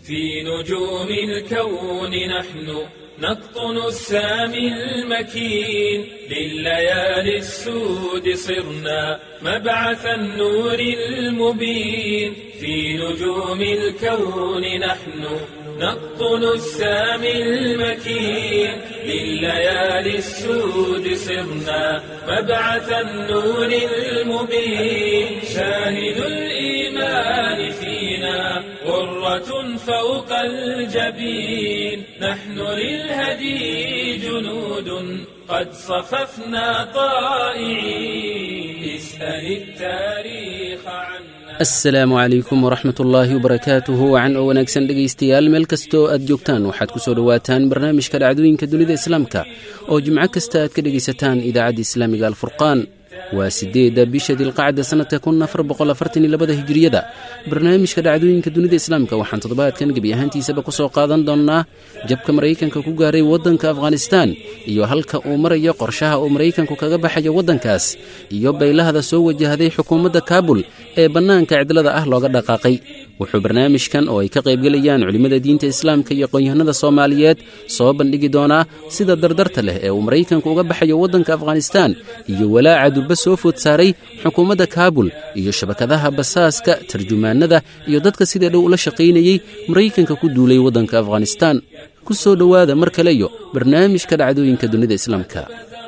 في نجوم الكون نحن نقطن السامي المكين لليالي السود صرنا مبعث النور المبين في نجوم الكون نحن نقطن السامي المكين لليالي السود صرنا مبعث النور المبين شاهد الإيمان فينا غرة فوق الجبين نحن للهدي جنود قد صففنا طائعين اسأل التاريخ عنا asalaamu calaykum waraxmat ullaahi wabarakaatuhu wacan oo wanaagsan dhegaystayaal meel kastoo aad joogtaan waxaad ku soo dhowaataan barnaamijka dhacdooyinka dunida islaamka oo jimco kasta aad ka dhegaysataan idaacadda islaamiga alfurqaan waa siddeedda bisha dilqacda sannadka kun afar boqol afartan iyo labada hijiriyada barnaamijka dhacdooyinka dunida islaamka waxaan toddobaadkan gebi ahaantiisaba ku soo qaadan doonnaa jabka maraykanka ku gaaray waddanka afghanistaan iyo halka uu marayo qorshaha uu maraykanku kaga baxayo waddankaas iyo baylahda soo wajahday xukuumadda kaabul ee bannaanka cidlada ah looga dhaqaaqay wuxuu barnaamijkan oo ay ka qaybgelayaan culimmada diinta islaamka iyo aqoon-yahanada soomaaliyeed soo bandhigi doonaa sida dardarta leh ee uu maraykanku uga baxayo waddanka afghanistaan iyo walaaca durba soo food saaray xukuumadda kaabul iyo shabakadaha basaaska tarjumaanada iyo dadka sida dhow ula shaqaynayey maraykanka ku duulay waddanka afghanistaan ku soo dhowaada mar kaleyo barnaamijka dhacdooyinka dunida islaamka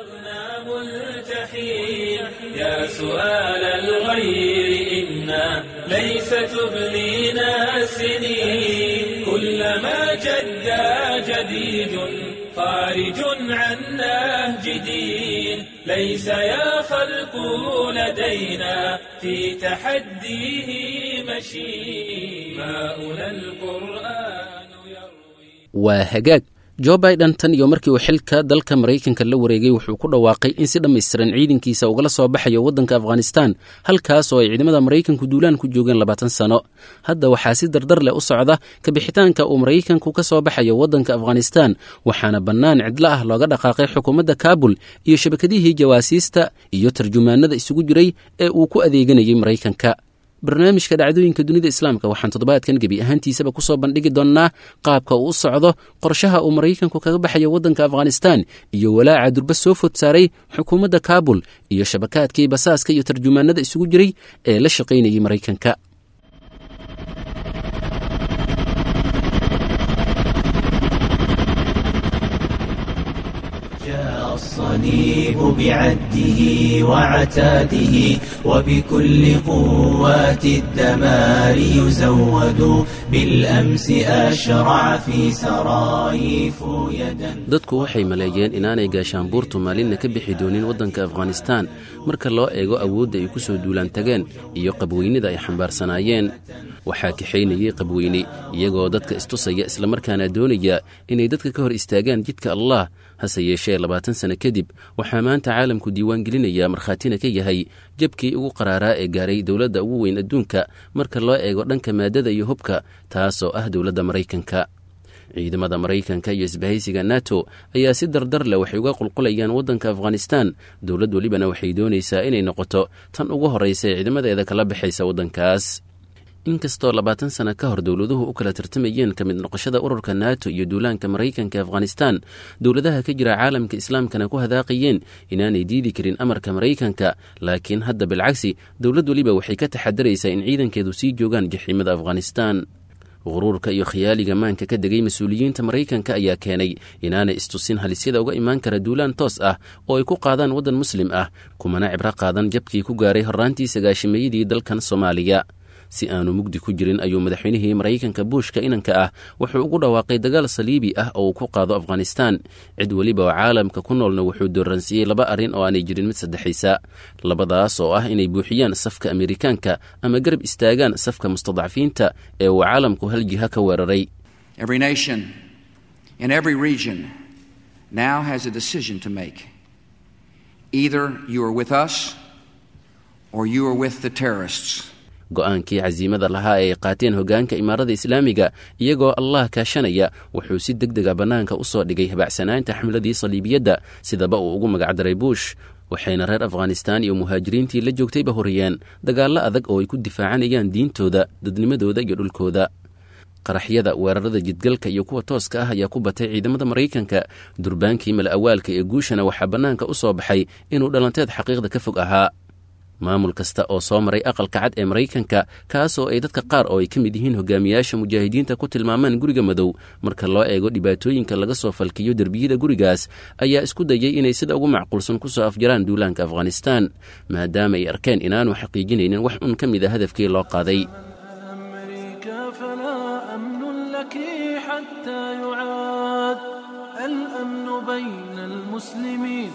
يا سؤال الغير إنا ليس تبلينا السنين كلما جدا جديد خارج عن نهج دين ليس يا خلق لدينا في تحديه مشي ماؤنا القرآن يروي waa hagaag jo biden tan iyo markii uu xilka dalka maraykanka la wareegay wuxuu ku dhawaaqay in si dhammaystiran ciidankiisa ugala soo baxayo waddanka afghanistaan halkaas oo ay ciidamada maraykanku duulaan ku joogeen labaatan sano hadda waxaa si dardar leh u socda kabixitaanka uu maraykanku ka soo baxayo waddanka afghanistaan waxaana bannaan cidlo ah looga dhaqaaqay xukuumadda kaabul iyo shabakadihii jawaasiista iyo tarjumaanada isugu jiray ee uu ku adeeganayay maraykanka barnaamijka dhacdooyinka dunida islaamka waxaan toddobaadkan gebi ahaantiisaba ku soo bandhigi doonnaa qaabka uu u socdo qorshaha uu maraykanku kaga baxayo waddanka afghanistaan iyo walaaca durba soo food saaray xukuumadda kaabul iyo shabakaadkii basaaska iyo tarjumaanada isugu jiray ee la shaqaynayay maraykanka الصليب بعده وعتاده وبكل قوات الدمار يزود بالأمس أشرع في سرايف يدا dadku waxay maleeyeen inaanay gaashaanbuurtu maalinna ka bixi doonin waddanka afghanistaan marka loo eego awoodda ay ku soo duulaan tageen iyo qabweynida ay xambaarsanaayeen waxaa kaxaynayey qabweyne iyagoo dadka istusaya islamarkaana doonaya inay dadka ka hor istaagaan jidka allah hase yeeshee labaatan sano kadib waxaa maanta caalamku diiwaan gelinaya markhaatina ka yahay jabkii ugu qaraaraa ee gaaray dowladda ugu weyn adduunka marka loo eego dhanka maadada iyo hubka taasoo ah dowladda maraykanka ciidamada maraykanka iyo isbahaysiga nato ayaa si dardar leh waxay uga qulqulayaan waddanka afghanistaan dowlad welibana waxay doonaysaa inay noqoto tan ugu horraysa ee ciidamadeeda kala baxaysa waddankaas inkastoo labaatan sano ka hor dowladuhu u kala tartamayeen ka mid noqoshada ururka nato iyo duulaanka maraykanka e afghanistaan dowladaha ka jira caalamka islaamkana ku hadaaqayeen inaanay diidi karin amarka maraykanka laakiin hadda bilcagsi dowlad weliba waxay ka taxadaraysaa in ciidankeedu sii joogaan jaxiimada afghanistaan quruurka iyo khiyaaliga maanka ka degay mas-uuliyiinta maraykanka ayaa keenay inaanay istusin halisyada uga imaan kara duulaan toos ah oo ay ku qaadaan waddan muslim ah kumana cibro qaadan jabkii ku gaaray horraantii sagaashimayadii dalkan soomaaliya si aanu mugdi ku jirin ayuu madaxweynihii maraykanka buushka inanka ah wuxuu ugu dhawaaqay dagaal saliibi ah oo uu ku qaado afghanistaan cid weliba oo caalamka ku noolna wuxuu dooransiiyey laba arrin oo aanay jirin mid saddexaysa labadaas oo ah inay buuxiyaan safka amerikaanka ama garab istaagaan safka mustadcafiinta ee uu caalamku hal jiha ka weeraray Every nation in every region now has a decision to make. Either you are with us or you are with the terrorists. go-aankii casiimada lahaa ee ay qaateen hoggaanka imaarada islaamiga iyagoo allah kaashanaya wuxuu si deg dega bannaanka u soo dhigay habacsanaanta xamladii saliibiyadda sidaba uu ugu magacdaray buush waxayna reer afghanistaan iyo muhaajiriintii la joogtayba horiyeen dagaallo adag oo ay ku difaacanayaan diintooda dadnimadooda iyo dhulkooda qaraxyada weerarada jidgalka iyo kuwa tooska ah ayaa ku batay ciidamada maraykanka durbaankii mala awaalka ee guushana waxaa bannaanka u soo baxay inuu dhalanteed xaqiiqda ka fog ahaa maamul kasta oo soo maray aqalka cad ee maraykanka kaasoo ay dadka qaar oo ay ka mid yihiin hogaamiyaasha mujaahidiinta ku tilmaamaan guriga madow marka loo eego dhibaatooyinka laga soo falkiyo derbiyada gurigaas ayaa isku dayay inay sida ugu macquulsan ku soo afjaraan duulaanka afghanistaan maadaama ay arkeen inaanu xaqiijinaynin wax un ka mid a hadafkii loo qaaday أمريكا فلا أمن لك حتى يعاد الأمن بين المسلمين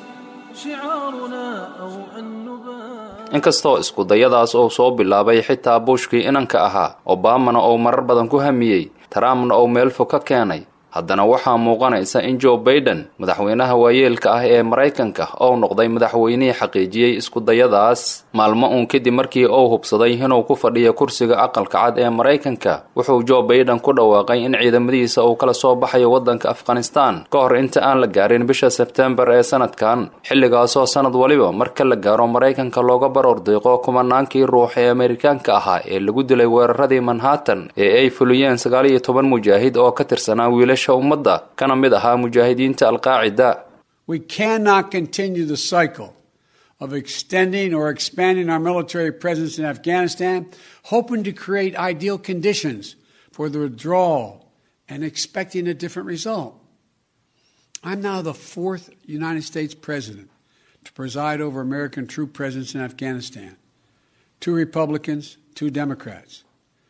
شعارنا أو أن نبات inkastoo iskudayadaas uu soo bilaabay xitaa bushkii inanka ahaa obamana uu marar badan ku hamiyey trumpna uu meel fog ka keenay haddana waxaa muuqanaysa in joe baiden madaxweynaha waayeelka ah ee maraykanka ou noqday madaxweynihii xaqiijiyey iskudayadaas maalmo uun kadib markii uu hubsaday inuu ku fadhiyo kursiga aqalka cad ee maraykanka wuxuu joe baiden ku dhawaaqay in ciidamadiisa uu kala soo baxayo waddanka afghanistan ka hor inta aan la gaarin bisha sebtembar ee sanadkan xilligaasoo sanad waliba marka la gaaro maraykanka looga baroor diiqo kumanaankii ruux ee amerikaanka ahaa ee lagu dilay weeraradii manhattan ee ay fuliyeen sagaal iyo toban mujaahid oo ka tirsanaa wiilasha ummadda kana mid ahaa mujaahidiinta alqaacida We cannot continue the cycle of extending or expanding our military presence in Afghanistan, hoping to create ideal conditions for the withdrawal and expecting a different result. I'm now the fourth United States president to preside over American troop presence in Afghanistan. Two Republicans, two Democrats.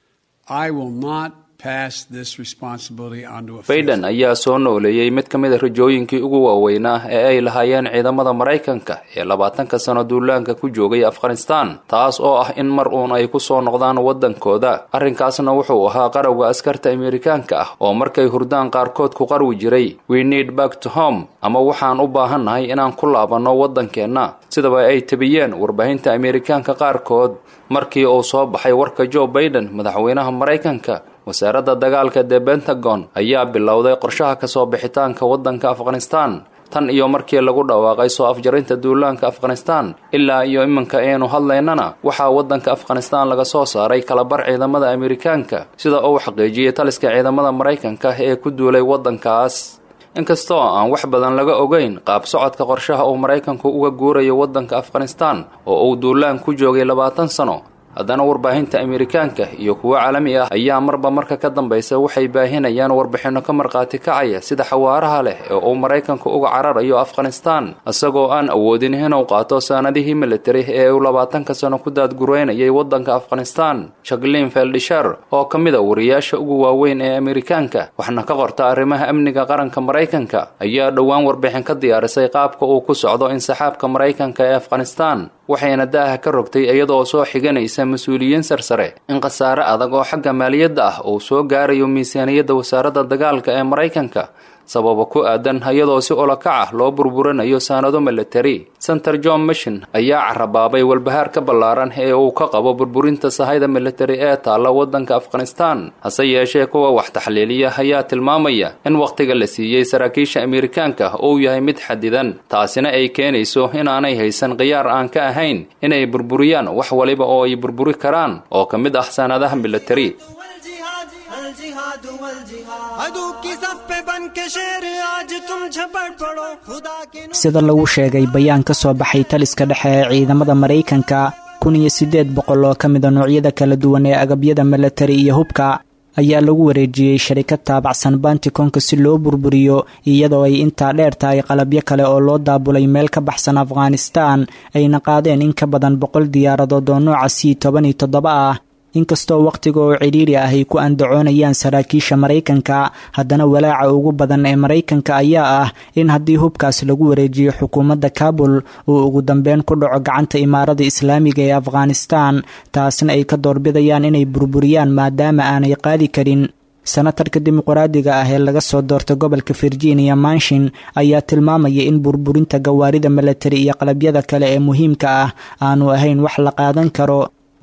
I will not pass this responsibility onto a baiden fifth. ayaa soo nooleeyey mid ka mid a rajooyinkii ugu waaweynaa ee ay lahaayeen ciidamada maraykanka ee labaatanka sano duulaanka ku joogay afghanistan taas oo ah in mar uun ay ku soo noqdaan waddankooda arrinkaasna wuxuu ahaa qarowga askarta amerikaanka ah oo markay hurdaan qaarkood ku qarwi jiray we need back to home ama waxaan u baahannahay inaan ku laabanno waddankeenna sidaba ay tabiyeen warbaahinta amerikaanka qaarkood markii uu soo baxay warka joe baiden madaxweynaha maraykanka wasaaradda dagaalka the pentagon ayaa bilowday qorshaha kasoo bixitaanka waddanka afghanistan tan iyo markii lagu dhawaaqay soo afjarinta duulaanka afghanistan ilaa iyo iminka aynu hadlaynana waxaa waddanka afghanistan laga soo saaray kalabar ciidamada amerikaanka sida uu xaqiijiyey taliska ciidamada maraykanka ee ku duulay waddankaas inkastoo aan wax badan laga ogeyn qaab socodka qorshaha uu maraykanku uga guurayo waddanka afghanistan oo uu duulaan ku joogay labaatan sano haddana warbaahinta amerikaanka iyo kuwo caalami ah ayaa marba marka ka dambaysa waxay baahinayaan warbixinno ka markhaati kacaya sida xawaaraha leh ee uu maraykanku uga cararayo afghanistan isagoo aan awoodin inuu qaato saanadihii militari ee uu labaatanka sano ku daadgureynayay waddanka afghanistan shaklin feldishar oo ka mid a wariyaasha ugu waaweyn ee amerikaanka waxna ka qorta arrimaha amniga qaranka maraykanka ayaa dhowaan warbixin ka diyaarisay qaabka uu ku socdo insaxaabka maraykanka ee afghanistan waxayna daaha ka rogtay iyadoo soo xiganaysa mas-uuliyiin sarsare in khasaare adag oo xagga maaliyadda ah uu soo gaarayo miisaaniyadda wasaaradda dagaalka ee maraykanka sababa ku aadan iyadoo si olokac ah loo burburinayo saanado militari center john mishin ayaa carabaabay walbahaar ka ballaaran ee uu ka qabo burburinta sahayda militari ee taalla waddanka afghanistan hase yeeshee kuwa wax taxliiliya ayaa tilmaamaya in wakhtiga la siiyey saraakiisha amerikaanka uu yahay mid xadidan taasina ay keenayso inaanay haysan khiyaar aan ka ahayn inay burburiyaan wax waliba oo ay burburi karaan oo ka mid ah saanadaha militari والجهاد الجهاد والجهاد عدو की सफ पे बन के शेर आज तुम झपट पड़ो खुदा के sida lagu sheegay bayaan ka soo baxay taliska dhexe ee ciidamada maraykanka kun iyo siddeed boqol oo ka mid a noocyada kala duwan ee agabyada milatari iyo hubka ayaa lagu wareejiyey sharikad taabacsan bantikonka si loo burburiyo iyadoo ay intaa dheer tahay qalabyo kale oo loo daabulay meel ka baxsan afghanistan ayna qaadeen in ka badan boqol diyaaradood oo nooca c toban iyo toddoba ah inkastoo wakhtiga oo cidhiiri ah ay ku andacoonayaan saraakiisha maraykanka haddana walaaca ugu badan ee maraykanka ayaa ah in haddii hubkaas lagu wareejiyo xukuumadda kabul uu ugu dambeyn ku dhaco gacanta imaarada islaamiga ee afghanistan taasna ay ka doorbidayaan inay burburiyaan maadaama aanay qaadi karin senatarka dimuqraadiga ah ee laga soo doortay gobolka virginia manshin ayaa tilmaamaya in burburinta gawaarida milatari iyo qalabyada kale ee muhiimka ah aanu ahayn wax la qaadan karo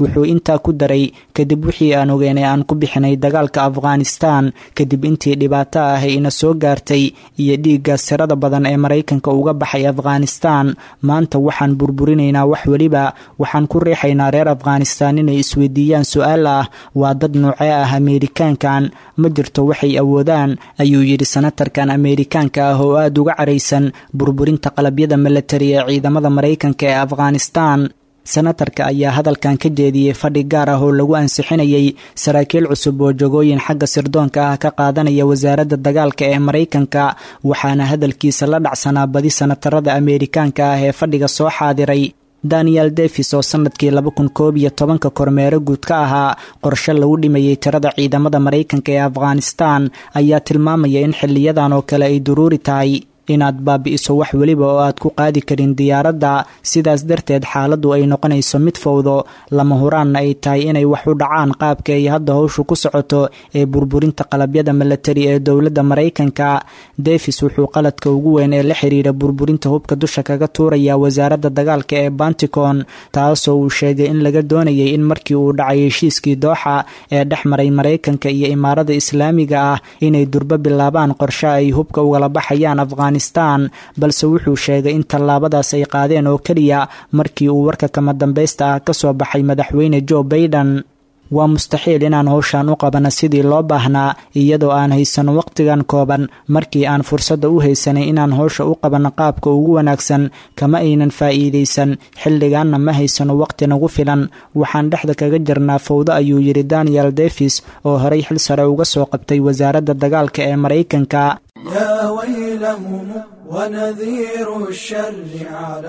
wuxuu intaa ku daray kadib wixii aan ogeynay aan ku bixinay dagaalka afghanistan kadib intii dhibaato ah ina soo gaartay iyo dhiigga sirada badan ee maraykanka uga baxay afghanistan maanta waxaan burburinaynaa wax weliba waxaan ku riixaynaa reer afghanistan inay isweydiiyaan su-aal ah waa dad noocee ah ameerikaankan ma jirto waxay awoodaan ayuu yidhi senatarkan ameerikaanka ah oo aada uga caraysan burburinta qalabyada milatari ee ciidamada maraykanka ee afghanistan senatarka ayaa hadalkan ka jeediyey fadhi gaar ah oo lagu ansixinayay saraakiil cusub oo jogooyin xagga sirdoonka ah ka qaadanaya wasaaradda dagaalka ee maraykanka waxaana hadalkiisa la dhacsanaa badi senatarada ameerikaanka ah ee fadhiga soo xaadiray daniel davis oo sanadkii laba kun koob iyo tobanka kormeero guud ka ahaa qorshe lagu dhimayay tirada ciidamada maraykanka ee afghanistan ayaa tilmaamaya in xiliyadan oo kale ay duruuri tahay inaad baabi'iso wax weliba oo aad ku qaadi karin diyaaradda sidaas darteed xaaladdu ay noqonayso mid fowdo lama huraanna ay tahay inay wax u dhacaan qaabka ay hadda howshu ku socoto ee burburinta qalabyada milatari ee dowladda maraykanka davis wuxuu qaladka ugu weyn ee la xiriira burburinta hubka dusha kaga tuuraya wasaaradda dagaalka ee banticon taasoo uu sheegay in laga doonayay in markii uu dhacay heshiiskii dooxa ee dhex maray maraykanka iyo imaarada islaamiga ah inay durbo bilaabaan qorshe ay hubka ugala baxayaan afghanistan balse wuxuu sheegay in tallaabadaas ay qaadeen oo keliya markii uu warka kama dambaysta ah ka soo baxay madaxweyne joe baiden waa mustaxiil inaan howshan u qabano sidii loo baahnaa iyadoo aan haysano wakhtigan kooban markii aan fursadda u haysanay inaan howsha u qabanno qaabka ugu wanaagsan kama aynan faa'iidaysan xilligaanna ma haysano wakhti nagu filan waxaan dhexda kaga jirnaa fowdo ayuu yidhi daniel davis oo horay xil sare uga soo qabtay wasaaradda dagaalka ee maraykanka يا ويلهم ونذير الشر على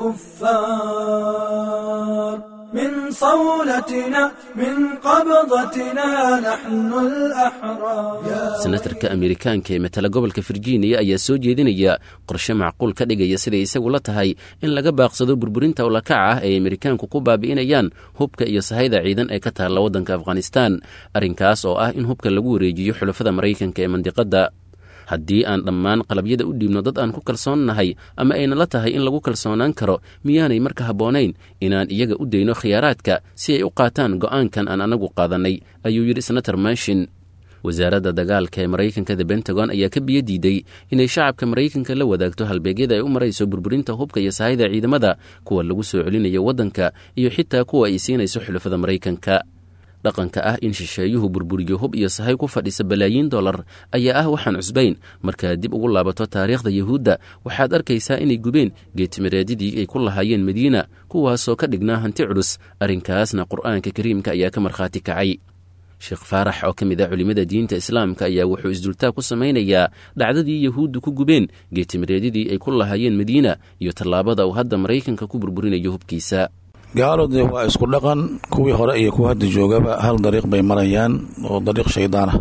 الكفار من صولتنا من قبضتنا نحن الأحرار senatarka ameerikaanka ee matala gobolka virginia ayaa soo jeedinaya qorshe macquul ka dhigaya siday isagu la tahay in laga baaqsado burburinta ulakaca ah ay ameerikaanku ku baabi'inayaan hubka iyo sahayda ciidan ee ka taalla waddanka afghanistan arrinkaas oo ah in hubka lagu wareejiyo xulafada maraykanka ee mandiqadda haddii aan dhammaan qalabyada u dhiibno dad aan ku kalsoonnahay ama ayna la tahay in lagu kalsoonaan karo miyaanay marka habboonayn inaan iyaga u dayno khiyaaraadka si ay u qaataan go'aankan aan anagu qaadannay ayuu yidhi senator mashin wasaaradda dagaalka ee maraykanka the bentagon ayaa ka biyo diiday inay shacabka maraykanka la wadaagto halbeegyada ay u marayso burburinta hubka iyo sahayda ciidamada kuwa lagu soo celinayo waddanka iyo xitaa kuwa ay siinayso xulafada maraykanka dhaqanka ah in shisheeyuhu burburiyo hub iyo sahay ku fadhisa balaayiin dollar ayaa ah waxaan cusbayn markaad dib ugu laabato taariikhda yuhuudda waxaad arkaysaa inay gubeen geetimireedyadii ay ku lahaayeen madiina kuwaasoo ka dhignaa hanti culus arrinkaasna qur'aanka kariimka ayaa ka markhaati kacay sheekh faarax oo ka mid ah culimmada diinta islaamka ayaa wuxuu isdultaag ku samaynayaa dhacdadii yahuuddu ku gubeen geetimireedyadii ay ku lahaayeen madiina iyo tallaabada uu hadda maraykanka ku burburinayo hubkiisa gaalode waa isku dhaqan kuwii hore iyo kuwa hadda joogaba hal dariiq bay marayaan oo dariiq shaydaanah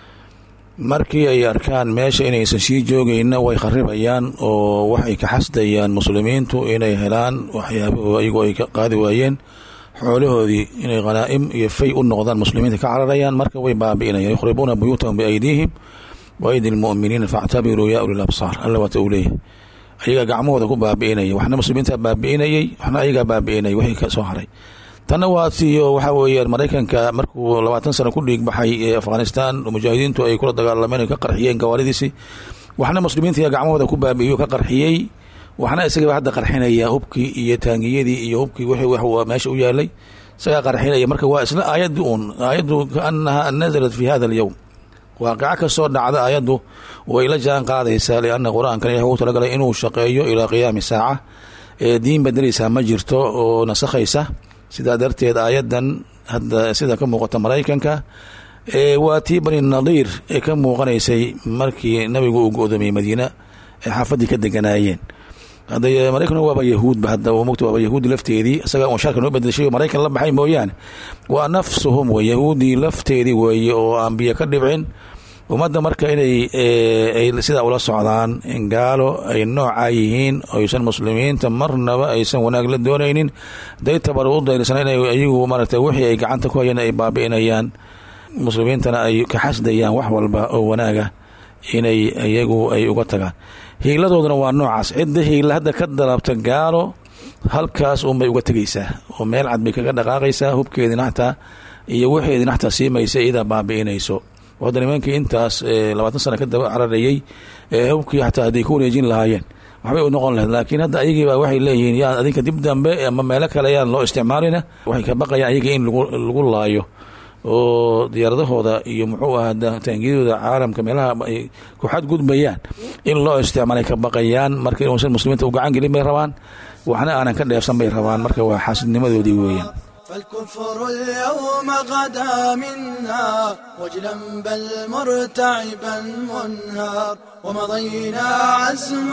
markii ay arkaan meesha inaysan sii joogayna way kharibayaan oo waxay ka xasdayaan muslimiintu inay helaan waxyaabah iyagoo ay ka qaadi waayeen xoolahoodii inay khanaa'im iyo fay u noqdaan muslimiinta ka cararayaan marka way baabi'inayaan yukhribuuna buyuutahum biaydiihim wa aydi lmu'miniina faactabiruu yaa ulil absaar alla waata uu leeyahay ayagaa gacmahooda ku baabi'inaya waxna muslimiinta baabi'inayay waxna ayagaa baabi'inayay wixii ka soo haray tanna waa siiyo waxaa weeyaan maraykanka markuu labaatan sano ku dhiig baxay ee afghanistan mujaahidiintu ay kula dagaalameen ka qarxiyeen gawaaridiisii waxna muslimiinta gacmahooda ku baabi'iyo ka qarxiyey waxna isagaba hadda qarxinaya hubkii iyo taangiyadii iyo hubkii wixii meesha u yaalay isagaa qarxinaya marka waa isla aayaddi uun aayaddu kaanaha nazalat fi hada alyowm waaqico kastoo dhacda ayaddu way la jaan qaadaysaa lianna qur-aankan ilah ugu talagalay inuu shaqeeyo ilaa qiyaami saaca ee diin bedelaysaa ma jirto oo nasakhaysa sidaa darteed aayaddan hadda sida ka muuqata maraykanka waa tii bani nadiir ee ka muuqanaysay markii nabigu uu go-doomiyey madiina ee xaafaddii ka deganaayeen hadda maraykan waaba yahuudba hadda mogta waaba yahuudi lafteedii isaga un sharka noo bedeshay maraykan la baxay mooyaane waa nafsuhum wey yahuudii lafteedii weeye oo aan biyo ka dhibcin ummadda marka inay ay sidaa ula socdaan in gaalo ay noocaa yihiin oysan muslimiinta marnaba aysan wanaag la doonaynin day tabar u dayrsan inay ayagu maaragta wixii ay gacanta ku hayeen ay baabi'inayaan muslimiintana ay ka xasdayaan wax walba oo wanaaga inay iyagu ay uga tagaan hiiladooduna waa noocaas cidda hiila hadda ka dalabta gaalo halkaas unbay uga tegeysaa oo meel cad bay kaga dhaqaaqaysaa hubkeedina xataa iyo waxeedina xataa siimaysa iyadaa baabi'inayso hadda nimankii intaas labaatan sana ka daba cararayey hubkii xataa hadday ku wareejin lahaayeen waxbay u noqon lahayd laakiin hadda ayagiiba waxay leeyihiin yaa adinka dib dambe ama meelo kale yaan loo isticmaalina waxay ka baqayaan ayaga in lagu laayo oo diyaaradahooda iyo muxuu ahaa taangiyadooda caalamka meelaha ay ku xadgudbayaan in loo isticmaalay ka baqayaan marka inuusan muslimiinta u gacan gelin bay rabaan waxna aanan ka dheefsan bay rabaan marka waa xaasidnimadoodii weeyaan فالكفر اليوم غدا منا وجلا بل مرتعبا منهار ومضينا عزم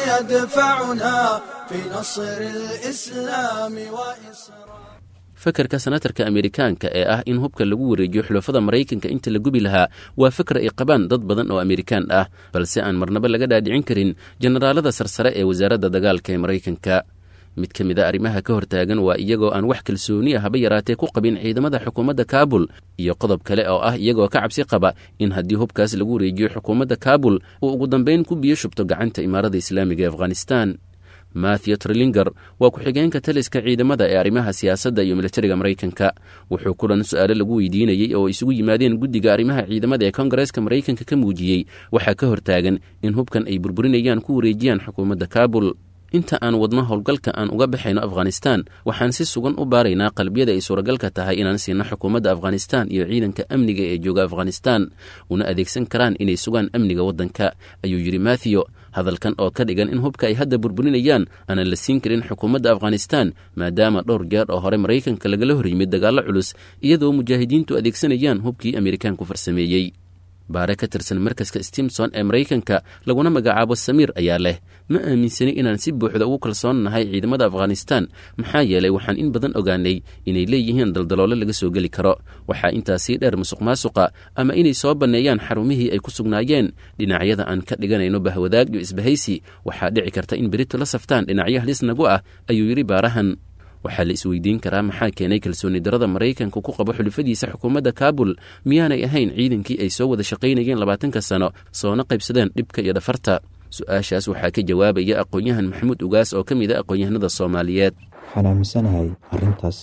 يدفعنا في نصر الإسلام وإسرار fakarka senatarka amerikaanka ee ah in hubka lagu wareejiyo xulafada maraykanka inta la gubi lahaa waa fikra ay qabaan dad badan oo amerikaan ah balse aan marnaba laga dhaadhicin karin jenaraalada sarsare ee wasaaradda dagaalka ee maraykanka mid ka mid a arrimaha ka hortaagan waa iyagoo aan wax kalsooni ah haba yaraatee ku qabin ciidamada xukuumadda kaabul iyo qodob kale oo ah iyagoo ka cabsi qaba in haddii hubkaas lagu wareejiyo xukuumadda kaabul uu ugu dambayn ku biyo shubto gacanta imaarada islaamiga ee afghanistan mathew trilinger waa ku-xigeenka taliska ciidamada ee arrimaha siyaasadda iyo militariga maraykanka wuxuu kulan su-aalo lagu weydiinayey oo isugu yimaadeen guddiga arrimaha ciidamada ee kongareeska maraykanka ka muujiyey waxaa ka hortaagan in hubkan ay burburinayaan ku wareejiyaan xukuumadda kaabul inta aan wadno howlgalka aan uga baxayno afghanistan waxaan si sugan u baaraynaa qalbiyada ay suuragalka tahay inaan siino xukuumadda afghanistan iyo ciidanka amniga ee jooga afghanistan una adeegsan karaan inay sugaan amniga waddanka ayuu yidhi mathew hadalkan oo ka dhigan in hubka ay hadda burburinayaan aanan la siin karin xukuumadda afghanistan maadaama dhowr jeer oo hore maraykanka lagala hor yimid dagaallo culus iyadoo mujaahidiintu adeegsanayaan hubkii amerikaanku farsameeyey baare ka tirsan markaska stimson ee maraykanka laguna magacaabo samiir ayaa leh ma aaminsani inaan si buuxda ugu kalsoonnahay ciidamada afghanistan maxaa yeelay waxaan in badan ogaanay inay leeyihiin daldaloolo laga soo geli karo waxaa intaasii dheer musuq maasuqa ama inay soo banneeyaan xarumihii ay ku sugnaayeen dhinacyada aan ka dhiganayno bahwadaag iyo isbahaysi waxaa dhici karta in berito la saftaan dhinacyo halis nagu ah ayuu yidhi baarahan waxaa la isweydiin karaa maxaa keenay kalsooni darada maraykanka ku qabo xulufadiisa xukuumadda kaabul miyaanay ahayn ciidankii ay soo wada shaqaynayeen labaatanka sano soona qaybsadeen dhibka iyo dhafarta su-aashaas waxaa ka jawaabaya aqoon-yahan maxamuud ugaas oo ka mid a aqoon-yahanada soomaaliyeed waxaan aaminsanahay arintaas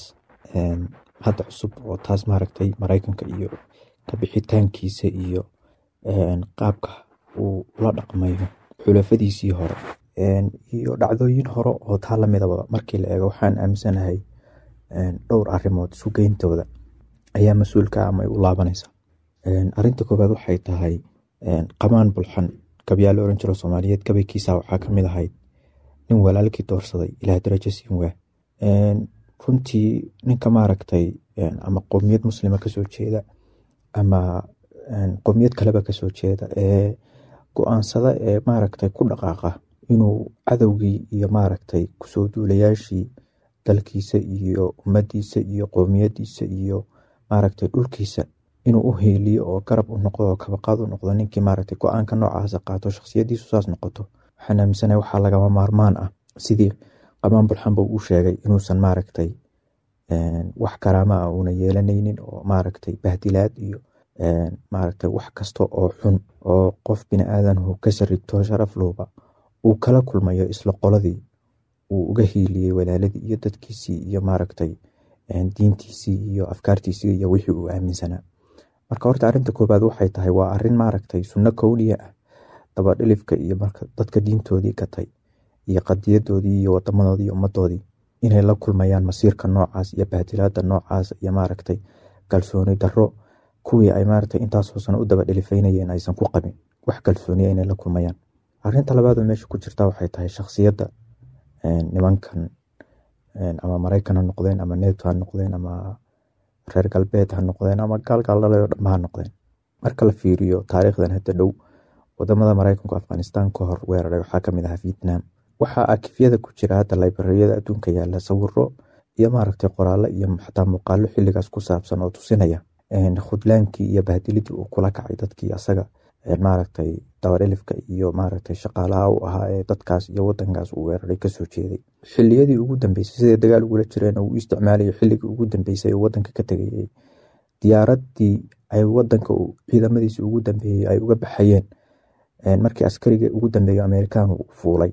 hadda cusub oo taas maaragtay maraykanka iyo kabixitaankiisa iyo qaabka uu la dhaqmayo xulafadiisii hore iyo dhacdooyin hore oo taa lamidaba markii la eego waxaan aaminsanahay dhowr arimood sugeyntooda ayaa mas-uulka ama ay u laabanaysa arinta koowaad waxay tahay qamaan bulxan gabyaa la oran jiro soomaaliyeed gabaykiisa waxaa kamid ahayd nin walaalkii doorsaday ilaah darajo siin waa runtii ninka maaragtay ama qowmiyad muslima kasoo jeeda ama qowmiyad kaleba kasoo jeeda ee go-aansada ee maaragtay ku dhaqaaqa inuu cadowgii iyo maaragtay kusoo duulayaashii dalkiisa iyo ummadiisa iyo qowmiyadiisa iyo maaragtay dhulkiisa inuu u heeliyo oo garab u noqdo oo kabaqaad u noqdo ninkii maaragtay go-aanka noocaasa qaato shakhsiyadiisu saas noqoto waxaan aaminsanahay waxaa lagama maarmaan ah sidii qamaan bulxanba uu sheegay inuusan maaragtay wax karaama ah uuna yeelanaynin oo maaragtay bahdilaad iyo maaragtay wax kasta oo xun oo qof bini aadanhu ka sarigto sharaf luuba uu kala kulmayo isla qoladii uu uga hiiliyey walaaladii iyo dadkiisii iyo maaragtay diintiisii iyo afkaartiisii iyo wixii uu aaminsanaa marka horta arinta koobaad waxay tahay waa arin maaragtay sunno kowliya ah dabadhilifka iyo marka dadka diintoodii gatay iyo qadiyadoodii iyo wadamadoodii iyo ummadoodii inay la kulmayaan masiirka noocaas iyo bahdilaada noocaas iyo maaragtay kalsooni daro kuwii ay maaragtay intaasoo sano u daba dhilifaynayeen aysan ku qabin wax kalsooniya inay la kulmayaan arinta labaadoo meesha ku jirta waxay tahay shakhsiyadda nimankan ama maraykan ha noqdeen ama neto ha noqdeen ama reer galbeed ha noqdeen ama gaalgaaldhalay oo dhanba ha noqdeen marka la fiiriyo taariikhdan hadda dhow wadamada maraykanku afghanistan ka hor weeraray waxaa kamid ahaa vietnam waxaa akifyada ku jira hadda librariyada adduunka yaala sawiro iyo maaragtay qoraalo iyo xataa muuqaalo xiligaas ku saabsan oo tusinaya khudlaankii iyo bahdilidii uu kula kacay dadkii asaga maaragtay dabadhilifka iyo maaragtay shaqaalaha u ahaa ee dadkaas iyo wadankaas uu weeraray kasoo jeeday xiliyadii ugu dambeysay siday dagaal ugula jireen uu isticmaalayo xilligii ugu dambeysay wadanka ka tegayay diyaaradii ay wadanka ciidamadiisi ugu dambeeyey ay uga baxayeen markii askariga ugu dambeeyo amerikaanu uu fuulay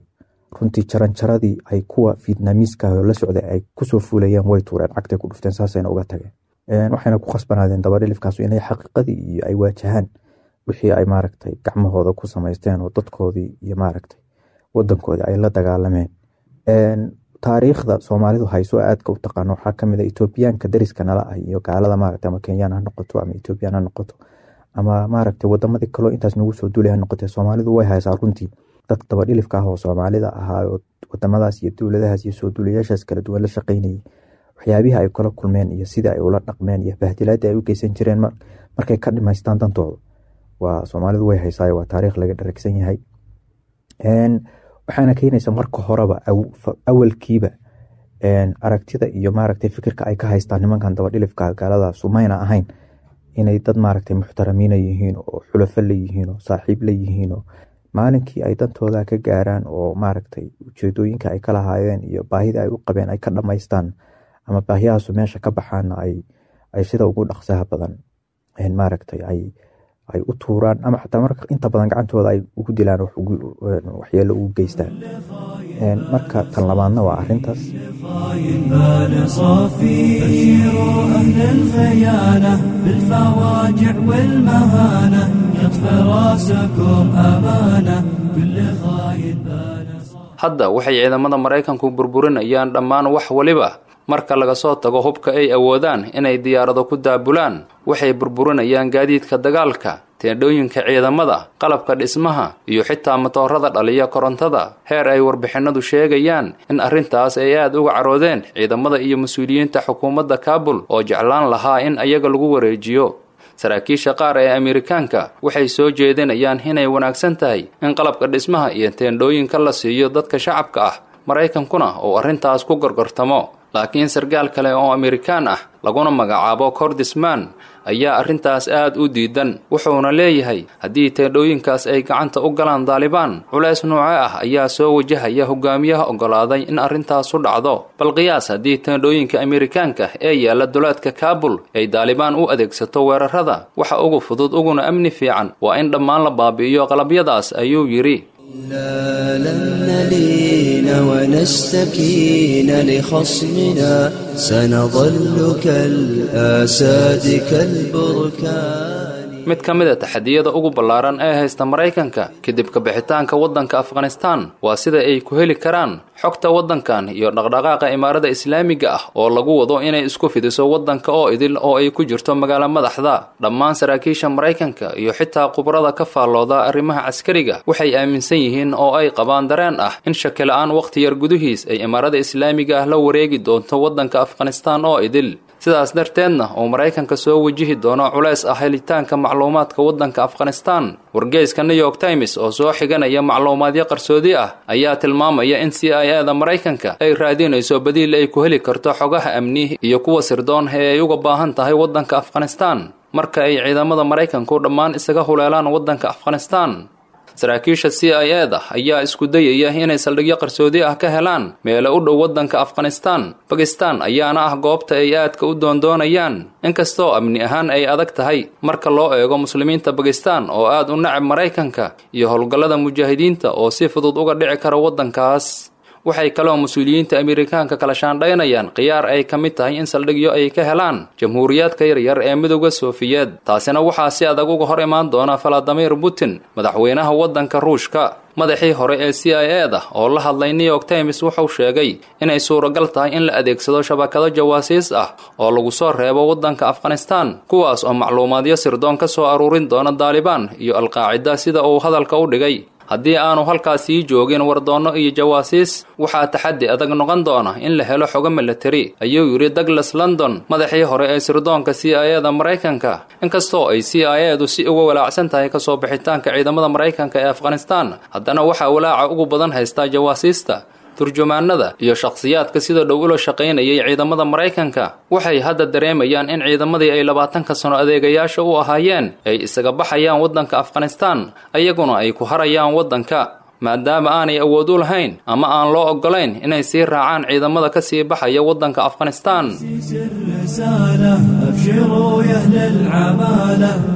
runtii jaranjaradii ay kuwa vietnamiiska la socday ay kusoo fuulayeen way tuureen cagtay ku dhufteen saasayna uga tageen waxayna ku khasbanaadeen dabadhilifkaas inay xaqiiqadii iyo ay waajahaan wixii ay maaragtay gacmahooda ku samaysteen oo dadkoodii iyo maaragtay wadankoodii ay la dagaalameen taariikhda soomaalidu hayso aadka u taqaano waxaa kamid a etoobiyaanka dariska nala ah iyo gaalada maaragtay ama kenyaan ha noqoto ama etoobiyaan ha noqoto ama maaragtay wadamadii kaloo intaas nagu soo duulay ha noqotee soomaalidu way haysaa runtii dad dabadhilifka ah oo soomaalida ahaa oo wadamadaas iyo dowladahaas iyo soo duulayaashaas kala duwan la shaqeynayay waxyaabihii ay kula kulmeen iyo sidii ay ula dhaqmeen iyo bahdilaadii ay u geysan jireen markay ka dhimaystaan dantooda waa soomaalidu way haysaa waa taariikh laga dharagsan yahay waxaana keenaysa marka horeba awalkiiba aragtida iyo maaragtay fikirka ay ka haystaan nimankan dabadhilifka gaaladaas mayna ahayn inay dad maaragtay muxtaramiina yihiin oo xulafo layihiin oo saaxiib layihiin oo maalinkii ay dantooda ka gaaraan oo maaragtay ujeedooyinka ay ka lahaayeen iyo baahida ay u qabeen ay ka dhamaystaan ama baahiyahaasu meesha ka baxaana ay sida ugu dhaqsaha badan maaragtay ay ay u tuuraan ama xataa marka inta badan gacantooda ay ugu dilaan waxyeelo ugu geystaan marka tan labaadna waa arintaas hadda waxay ciidamada maraykanku burburinayaan dhammaan wax waliba marka laga soo tago hubka ay awoodaan inay diyaarado ku daabulaan waxay burburinayaan gaadiidka dagaalka teendhooyinka ciidamada qalabka dhismaha iyo xitaa matoorada dhaliya korontada heer ay warbixinadu sheegayaan in arrintaas ay aad uga caroodeen ciidamada iyo mas-uuliyiinta xukuumadda kaabul oo jeclaan lahaa in ayaga lagu wareejiyo saraakiisha qaar ee amerikaanka waxay soo jeedinayaan inay wanaagsan tahay in qalabka dhismaha iyo teendhooyinka la siiyo dadka shacabka ah maraykankuna uu arrintaas ku gorgortamo laakiin sargaal kale oo amerikaan ah laguna magacaabo kordisman ayaa arrintaas aad u diidan wuxuuna leeyahay haddii teendhooyinkaas ay gacanta u galaan daalibaan culays nooce ah ayaa soo wajahaya hogaamiyaha oggolaaday in arrintaasu dhacdo bal qiyaas haddii teendhooyinka amerikaanka ee yaalla duleedka kaabul ay daalibaan u adeegsato weerarada waxa ugu fudud uguna amni fiican waa in dhammaan la baabi'iyo qalabyadaas ayuu yidhi لا لن نلين ونستكين لخصمنا سنظل كالآساد كالبركان mid ka mid a taxadiyada ugu ballaaran ee haysta maraykanka kadib kabixitaanka waddanka afghanistaan waa sida ay ku heli karaan xogta waddankan iyo dhaqdhaqaaqa imaarada islaamiga ah oo lagu wado inay isku fidiso waddanka oo idil oo ay ku jirto magaalo madaxda dhammaan saraakiisha maraykanka iyo xitaa khubrada ka faallooda arrimaha caskariga waxay aaminsan yihiin oo ay qabaan dareen ah in shakila-aan wakhti yar gudihiis ay imaarada islaamiga ah la wareegi doonto waddanka afghanistaan oo idil sidaas darteedna uu maraykanka soo wajihi doono culays ah helitaanka macluumaadka waddanka afghanistaan wargeyska new york times oo soo xiganaya macluumaadyo qarsoodi ah ayaa tilmaamaya in c i a da maraykanka ay raadinayso badiil ay ku heli karto xogaha amni iyo kuwa sirdoon ee ay uga baahan tahay waddanka afghanistaan marka ay ciidamada maraykanku dhammaan isaga huleelaan waddanka afghanistaan saraakiisha c i a da ayaa isku dayaya inay saldhigyo qarsoodi ah ka helaan meelo u dhow waddanka afghanistaan bakistan ayaana ah goobta ay aadka u doondoonayaan inkastoo amni ahaan ay adag tahay marka loo eego muslimiinta bakistan oo aad u nacab maraykanka iyo howlgallada mujaahidiinta oo si fudud uga dhici kara waddankaas waxay kaloo mas-uuliyiinta amerikaanka kala shaandhaynayaan khiyaar ay ka mid tahay in saldhigyo ay ka helaan jamhuuriyaadka yaryar ee midowda soofiyeed taasina waxaa si adag uga hor imaan doona valadimir putin madaxweynaha waddanka ruushka madaxii hore ee c i a da oo la hadlay new york times wuxuu sheegay inay suuragal tahay in la adeegsado shabakado jawaasiis ah oo lagu soo reebo waddanka afghanistaan kuwaas oo macluumaadyo sirdoon ka soo aruurin doona daalibaan iyo alqaacida sida uu hadalka u dhigay haddii aanu halkaas sii joogin wardoonno iyo jawaasiis waxaa taxaddi adag noqon doona in la helo xogo milatari ayuu yidhi douglas london madaxii hore ee sirdoonka c i a da maraykanka inkastoo ay c i a du si uga walaacsan tahay kasoo bixitaanka ciidamada maraykanka ee afghanistaan haddana waxaa walaaca ugu badan haystaa jawaasiista turjumaanada iyo shakhsiyaadka sida dhow ula shaqaynayay ciidamada maraykanka waxay hadda dareemayaan in ciidamadii ay labaatanka sano adeegayaasha u ahaayeen ay isaga baxayaan waddanka afghanistaan ayaguna ay ku harayaan waddanka maadaama aanay awood u lahayn ama aan loo oggolayn inay sii raacaan ciidamada ka sii baxaya waddanka afghanistaan أبشروا يا أهل العمالة ثار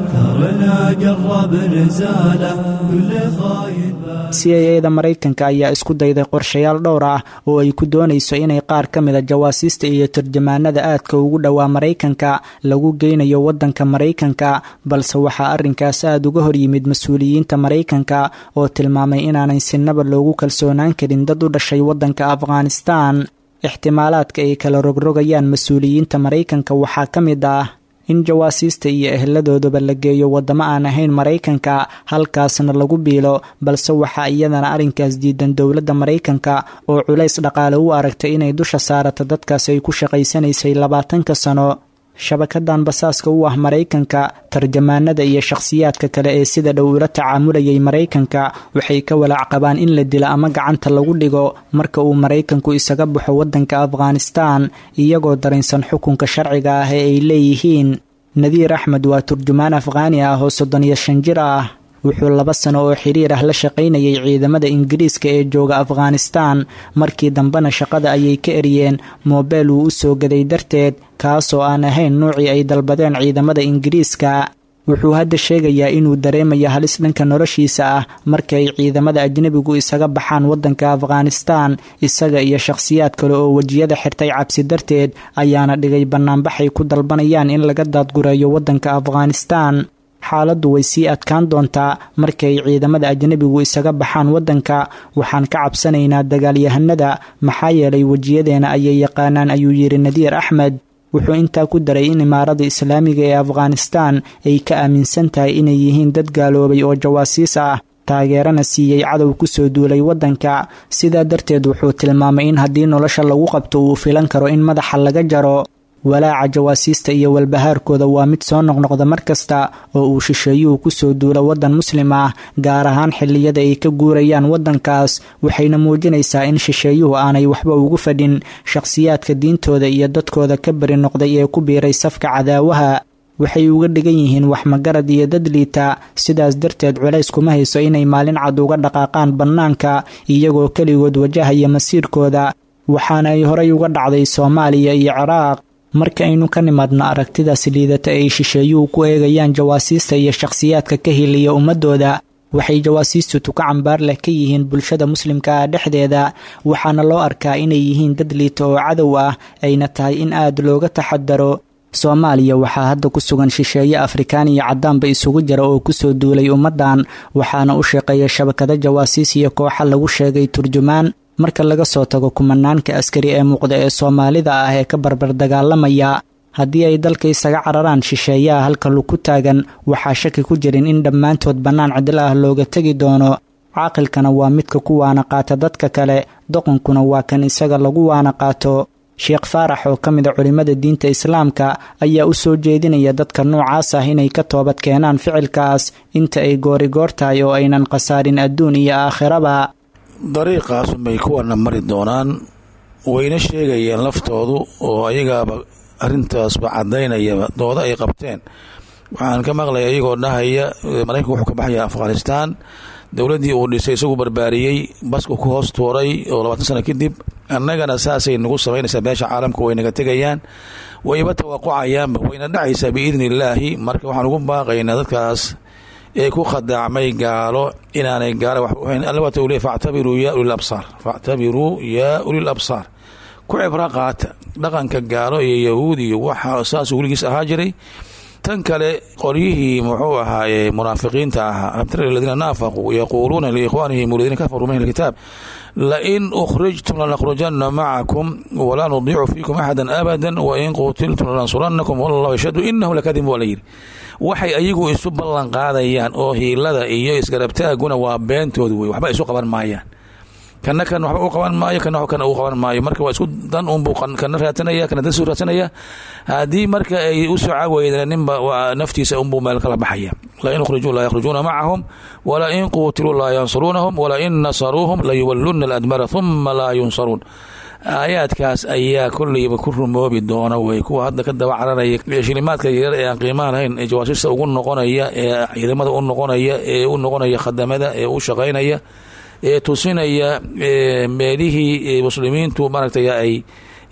ولا قرب نزاله كل خاين c a da maraykanka ayaa isku dayday qorshayaal dhowr ah oo ay ku doonayso inay qaar ka mida jawaasiista iyo turjamaanada aadka ugu dhowaa maraykanka lagu geynayo waddanka maraykanka balse waxaa arrinkaas aada uga hor yimid mas-uuliyiinta maraykanka oo tilmaamay inaanay sinaba loogu kalsoonaan karin dad u dhashay waddanka afghanistan ixtimaalaadka ay kala rogrogayaan mas-uuliyiinta maraykanka waxaa ka mid ah in jawaasiista iyo eheladoodaba la geeyo waddamo aan ahayn maraykanka halkaasna lagu biilo balse waxaa iyadana arrinkaas diidan dowladda maraykanka oo culays dhaqaale u aragtay inay dusha saarata dadkaas ay ku shaqaysanaysay labaatanka sano shabakadan basaaska u ah maraykanka tarjamaanada iyo shakhsiyaadka kale ee sida dhow ula tacaamulayay maraykanka waxay ka walaac qabaan in la dilo ama gacanta lagu dhigo marka uu maraykanku isaga baxo waddanka afghanistan iyagoo dareensan xukunka sharciga ah ee ay leeyihiin nadiir axmed waa turjumaan afghaani ah oo soddon iyo shan jir ah wuxuu laba sano oo xiriir ah la shaqaynayay ciidamada ingiriiska ee jooga afghanistan markii dambena shaqada ayay ka eryeen moobeel uu u soo gaday darteed kaasoo aan ahayn nuucii ay dalbadeen ciidamada ingiriiska wuxuu hadda sheegayaa inuu dareemayo halis dhanka noloshiisa ah marka ay ciidamada ajnebigu isaga baxaan waddanka afghanistan isaga iyo shakhsiyaad kale oo wejiyada xirtay cabsi darteed ayaana dhigay bannaanbaxay ku dalbanayaan in laga daadgureeyo waddanka afghanistan xaaladdu way sii adkaan doontaa markay ciidamada ajnebigu isaga baxaan waddanka waxaan ka cabsanaynaa dagaalyahanada maxaa yeelay wejiyadeena ayay yaqaanaan ayuu yidhi nadiir axmed wuxuu intaa ku daray in imaarada islaamiga ee afghanistan ay ka aaminsan tahay inay yihiin dad gaaloobay oo jawaasiis ah taageerana siiyey cadow kusoo duulay waddanka sidaa darteed wuxuu tilmaamay in haddii nolosha lagu qabto uu filan karo in madaxa laga jaro walaaca jawaasiista iyo walbahaarkooda waa mid soo noqnoqda mar kasta oo uu shisheeyuhu kusoo duulo waddan muslim ah gaar ahaan xilliyada ay ka guurayaan waddankaas waxayna muujinaysaa in shisheeyuhu aanay waxba ugu fadhin shakhsiyaadka diintooda iyo dadkooda ka bari noqday ee ku biiray safka cadaawaha waxay uga dhigan yihiin wax magarad iyo dad liita sidaas darteed culays kuma hayso inay maalin cad uga dhaqaaqaan bannaanka iyagoo keligood wajahaya masiirkooda waxaana ay horay uga dhacday soomaaliya iyo ciraaq marka aynu ka nimaadno aragtidaas liidata ay shisheeyuhu ku eegayaan jawaasiista iyo shakhsiyaadka ka hiliya ummadooda waxay jawaasiistu tuka cambaar leh ka yihiin bulshada muslimka ah dhexdeeda waxaana loo arkaa inay yihiin dad liita oo cadow ah ayna tahay in aad looga taxadaro soomaaliya waxaa hadda ku sugan shisheeye afrikaan iyo caddaanba isugu jira oo kusoo duulay ummaddan waxaana u shaqeeya shabakado jawaasiis iyo kooxa lagu sheegay turjumaan marka laga soo tago kumanaanka askari ee muuqda ee soomaalida ah ee ka barbar dagaalamaya haddii ay dalka isaga cararaan shisheeyaha halka luku taagan waxaa shaki ku jirin in dhammaantood bannaan cidlo ah looga tegi doono caaqilkana waa midka ku waana qaata dadka kale doqonkuna waa kan isaga lagu waana qaato sheekh faarax oo ka mid a culimmada diinta islaamka ayaa u soo jeedinaya dadka noocaas ah inay ka toobad keenaan ficilkaas inta ay goorigoor tahay oo aynan khasaarin adduun iyo aakhiraba dariiqaasunbay kuwana mari doonaan wayna sheegayeen laftoodu oo ayagaaba arintaasba cadaynayaba dooda ay qabteen waxaan ka maqlaya iyagoo dhahaya maraykanku wuxuu ka baxaya afghanistan dowladdii uu dhisay isagu barbaariyey basku ku hoos tuuray oo labaatan sano kadib annagana saasay nagu samaynaysaa beesha caalamka way naga tegayaan wayba tawaqucayaanba wayna dhacaysaa biidni illaahi marka waxaan ugu baaqaynaa dadkaas ee ku khadaacmay gaalo inaanay gaalo wax uhayn alla waata uu leey factabiruu yaa ulil absaar factabiruu yaa ulil absaar ku cibro qaata dhaqanka gaalo iyo yahuud iyo waxa saasuu weligiis ahaa jiray tan kale qolyihii muxuu ahaaye munaafiqiinta ahaa abtara aladiina naafaquu yaquuluuna liikhwaanihim aladiina kafaruu min alkitaab lain ukhrijtum lanakhrujanna macakum walaa nudiicu fiikum axada abada wain qutiltum lanansuranakum wallahu yashhadu inahu lakadib waa la yidhi waxay ayagu isu ballan qaadayaan oo hiilada iyo isgarabtaaguna waa beentoodu wey waxba isu qaban maayaan kana kan waxba u qaban maayo kana kana uu qaban maayo marka waa isku dan unbuu kana raadsanaya kana dan suu raadsanaya haddii marka ay u soo caaweydan ninba naftiisa unbuu meel kala baxaya lain ukhrijuu laa yakhrujuuna macahum walain quutiluu laa yansuruunahum walain nasaruuhum layuwalluna aladmara huma laa yunsaruun aayaadkaas ayaa kolleyba ku rumoobi doona wey kuwa hadda ka daba cararaya shilimaadka yaryar ee aan qiimaha lahayn ee jawaasiista ugu noqonaya ee ciidamada u noqonaya ee u noqonaya khadamada ee u shaqaynaya ee tusinaya meelihii muslimiintu maaragtay ay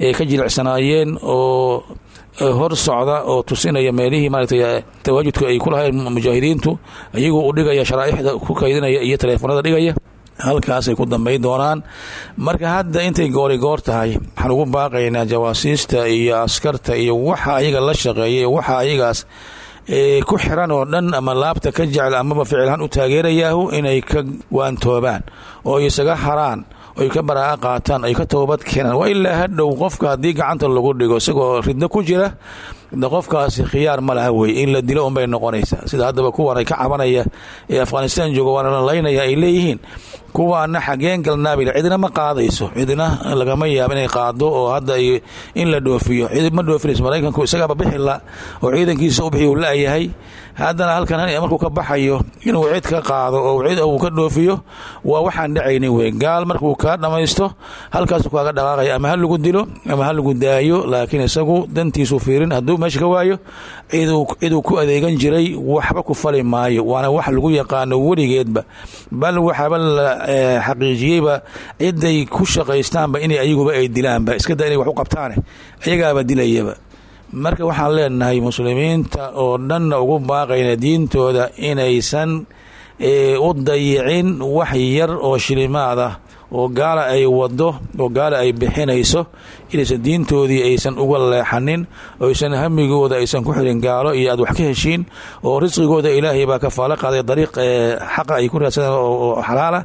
ay ka jilicsanaayeen oo hor socda oo tusinaya meelihii maaragtay tawaajudka ay ku lahayn mujaahidiintu iyagoo u dhigaya sharaaixda ku kaydinaya iyo taleefanada dhigaya halkaasay ku dambay doonaan marka hadda intay goori goor tahay waxaan ugu baaqaynaa jawaasiista iyo askarta iyo waxa ayaga la shaqeeya waxa ayagaas ku xiran oo dhan ama laabta ka jecel amaba ficilhaan u taageerayaahu inay ka waantoobaan oo isaga haraan oy ka baraa'a qaataan ay ka toobad keenaan waa ilaa hadhow qofka haddii gacanta lagu dhigo isagoo ridno ku jira de qofkaasi khiyaar ma laha wey in la dilo unbay noqonaysaa sida haddaba kuwan ay ka cabanaya ee afghanistan jooga waana la laynaya ay leeyihiin kuwaana xageen galnaabil cidina ma qaadayso cidina lagama yaabo inay qaado oo hadda in la dhoofiyo cid ma dhoofinayso maraykanku isagaaba bixila oo ciidankiisa u bixi uu la-yahay haddana halkan markuu ka baxayo inuu cid ka qaado oo cid uu ka dhoofiyo waa waxaan dhacaynin wey gaal markuu kaa dhammaysto halkaasu kaaga dhaqaaqaya ama ha lagu dilo ama ha lagu daayo laakiin isagu dantiisu fiirin hadduu meesha ka waayo ciduu ku adeegan jiray waxba ku fali maayo waana wax lagu yaqaano weligeedba bal waxaaba la xaqiijiyeyba ciday ku shaqaystaanba inay ayaguba ay dilaanba iska da inay wax u qabtaane ayagaaba dilayaba marka waxaan leenahay muslimiinta oo dhanna ugu baaqayna diintooda inaysan u dayicin wax yar oo shilimaad ah oo gaala ay wado oo gaala ay bixinayso inaysan diintoodii aysan uga leexanin oysan hamigooda aysan ku xirin gaalo iyo aad wax ka heshiin oo risqigooda ilaahay baa kafaalo qaaday dariiq xaqa ay ku raadsadaan oo xalaala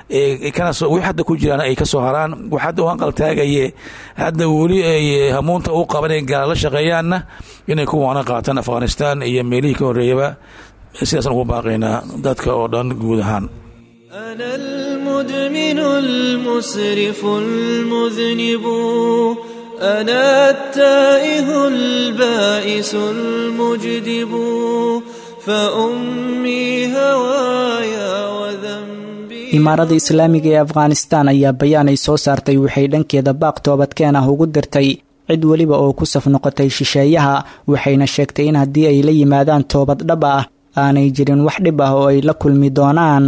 wi hadda ku jiraan ay kasoo haraan wax hadda u hanqaltaagaye hadda weli ay hamuunta u qaban inay gaala la shaqeeyaanna inay kuwaana qaataan afghanistan iyo meelihii ka horreeyaba sidaasaan ugu baaqaynaa dadka oo dhan guud ahaan أنا المدمن المسرف المذنب أنا التائه البائس المجدب فأمي هوايا وذنبي imaaradda islaamiga ee afghanistan ayaa bayaan ay soo saartay waxay dhankeeda baaq toobadkeen ah ugu dirtay cid weliba oo ku saf noqotay shisheeyaha waxayna sheegtay in haddii ay la yimaadaan toobad dhab ah aanay jirin wax dhib ah oo ay la kulmi doonaan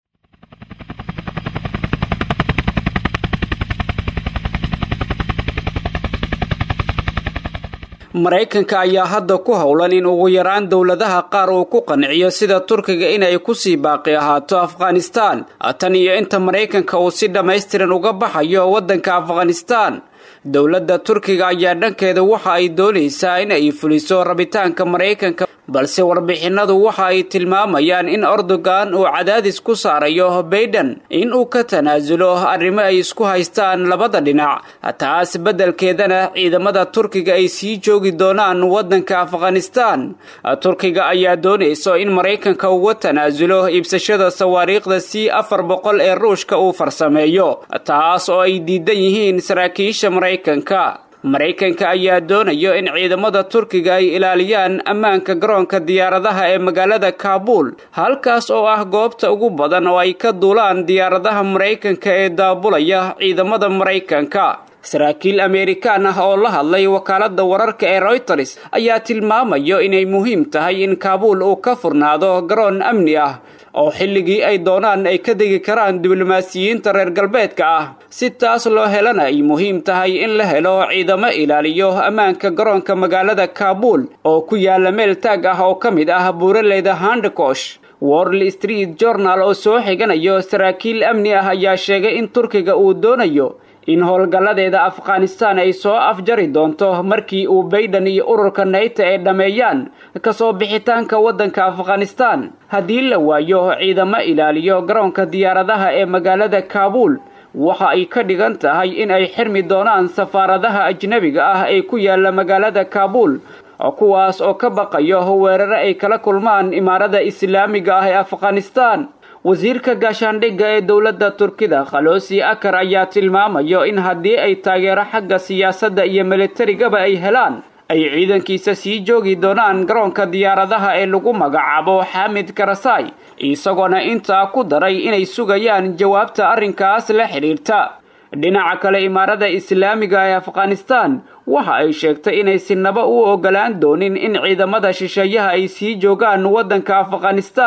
maraykanka ayaa hadda ku howlan in ugu yaraan dowladaha qaar uu ku qanciyo sida turkiga inay kusii baaqi ahaato afghanistan tan iyo inta maraykanka uu si dhammaystiran uga baxayo waddanka afghanistan dowladda turkiga ayaa dhankeeda waxa ay doonaysaa in ay fuliso rabitaanka maraykanka balse warbixinadu waxa ay tilmaamayaan in erdogan uu cadaadis ku saarayo baiden in uu ka tanaasulo arrimo ay isku haystaan labada dhinac taas beddelkeedana ciidamada turkiga ay sii joogi doonaan waddanka afghanistan turkiga ayaa doonayso in maraykanka uga tanaasulo iibsashada sawaariikhda c afar boqol ee ruushka uu farsameeyo taas oo ay diidan yihiin saraakiisha maraykanka maraykanka ayaa doonayo in ciidamada turkiga ay ilaaliyaan ammaanka garoonka diyaaradaha ee magaalada kaabuul halkaas oo ah goobta ugu badan oo ay ka duulaan diyaaradaha maraykanka ee daabulaya ciidamada maraykanka saraakiil ameerikaan ah oo la hadlay wakaaladda wararka ee royters ayaa tilmaamayo inay muhiim tahay in kaabuul uu ka furnaado garoon amni ah oo xilligii ay doonaan ay ka degi karaan diblomaasiyiinta reer galbeedka ah si taas loo helana ay muhiim tahay in la helo ciidamo ilaaliyo ammaanka garoonka magaalada kaabuul oo ku yaala meel taag ah oo ka mid ah buuraleyda handekosh worl street journal oo soo xiganayo saraakiil amni ah ayaa sheegay in turkiga uu doonayo in howlgalladeeda afghanistan ay soo afjari doonto markii uu baiden iyo ururka nayta ay dhammeeyaan kasoo bixitaanka waddanka afghanistan haddii la waayo ciidamo ilaaliyo garoonka diyaaradaha ee magaalada kaabuul waxa ay ka dhigan tahay in ay xirmi doonaan safaaradaha ajnebiga ah ee ku yaala magaalada kaabuul kuwaas oo ka baqayo weerare ay kala kulmaan imaarada islaamiga ah ee afghanistan wasiirka gaashaandhigga ee dowladda turkida khalosi akar ayaa tilmaamayo in haddii ay taageero xagga siyaasadda iyo militarigaba ay helaan ay ciidankiisa sii joogi doonaan garoonka diyaaradaha ee lagu magacaabo xamid karasai isagoona intaa ku daray inay sugayaan jawaabta arrinkaas la xidhiirta dhinaca kale imaarada islaamiga ee afghanistan waxa ay sheegtay inay sinaba u ogolaan doonin in ciidamada shisheeyaha ay sii joogaan waddanka afghanistan